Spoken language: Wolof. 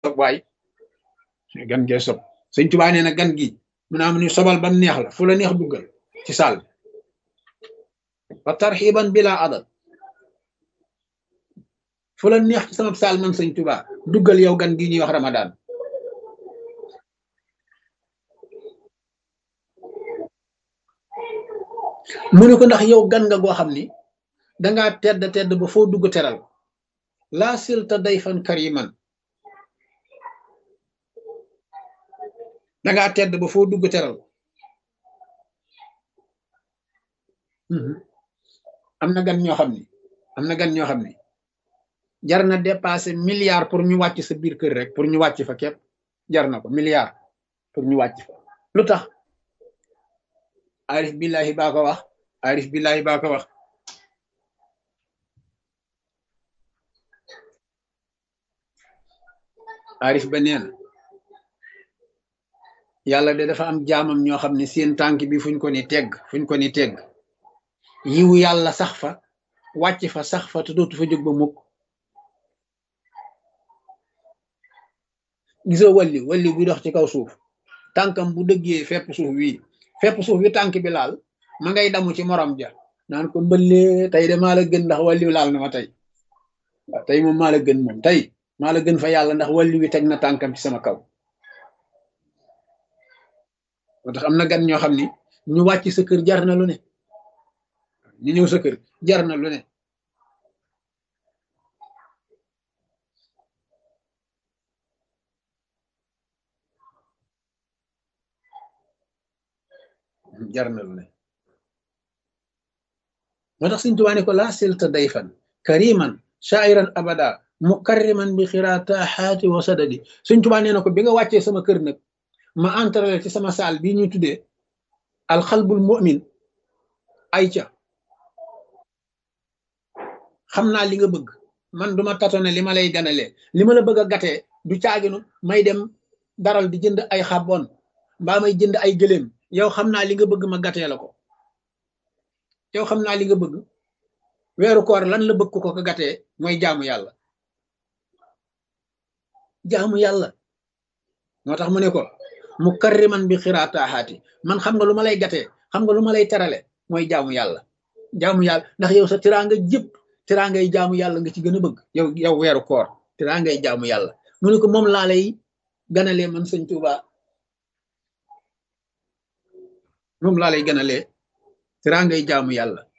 sob waay gan gee sob sëñ Tuubaa nee na gan gi mu naa mu ni sobal bam neex la fu la neex duggal ci saal wa tarxiban bila adad fu la neex ci sama saal man sëñ Tuubaa duggal yow gan gi ñuy wax Ramadan mu ne ko ndax yow gan nga goo xam ni dangaa tedd tedd ba foo dugg teral laa silta dayfan kariman dangaa tedd ba foo dugg teral am na gan ñoo xam ni am na gan ñoo xam ni jar na dépasser milliard pour ñu wàcc sa biir kër rek pour ñu wàcc fa képp jar na ko milliard pour ñu wàcc fa lu tax arif billahi baa ko wax arif billahi baa ko wax arif ba nee na yàlla de dafa am jaamam ñoo xam ne seen tànk bi fuñ ko ni tegg fuñ ko ni tegg yiwu yàlla sax fa wàcc fa sax fa te dootu fa jóg ba mukk gisoo walli walli buy dox ci kaw suuf tànkam bu dëggee fepp suuf wii fepp suuf wi tànk bi laal ma ngay damu ci morom ja naan ko mbëllee tey de maa la gën ndax walli laal na ma tey waaw tey moom maa la gën moom tey maa la gën fa yàlla ndax walli wi teg na tànkam ci sama kaw moo tax am na gan ñoo xam ni ñu wàcc sa kër jar na lu ne ñu ñëw sa kër jar na lu ne jar na lu ne moo tax Sëñ Tuubaa ne ko laa silta dayfan kariman shairan abada mukarriman bi xiraataxaati wa sadadi Sëñ Tuubaa nee na ko bi nga wàccee sama kër nag ma entrale ci sama saal bii ñuy tuddee alxalbul mu'min ay ca xam naa li nga bëgg man duma tatone li ma lay ganalee li ma la bëgg a gatee du caaginu may dem daral di jënd ay xabon mbaa may jënd ay gëléem yow xam naa li nga bëgg ma gatee la ko yow xam naa li nga bëgg weeru koor lan la bëgg ko ko gatee mooy jaamu yàlla jaamu yàlla moo tax mu ne ko mu karriman bi xiraataaxaati man xam nga lu ma lay gatee xam nga lu ma lay terale mooy jaamu yàlla jaamu yàlla ndax yow sa tiraanga jëpp tiraangay jaamu yàlla nga ci gën a bëgg yow yow weeru koor tiraangay jaamu yàlla mu ne ko moom laa lay ganalee man sëñ Tuuba moom laa lay ganalee tiraangay jaamu yàlla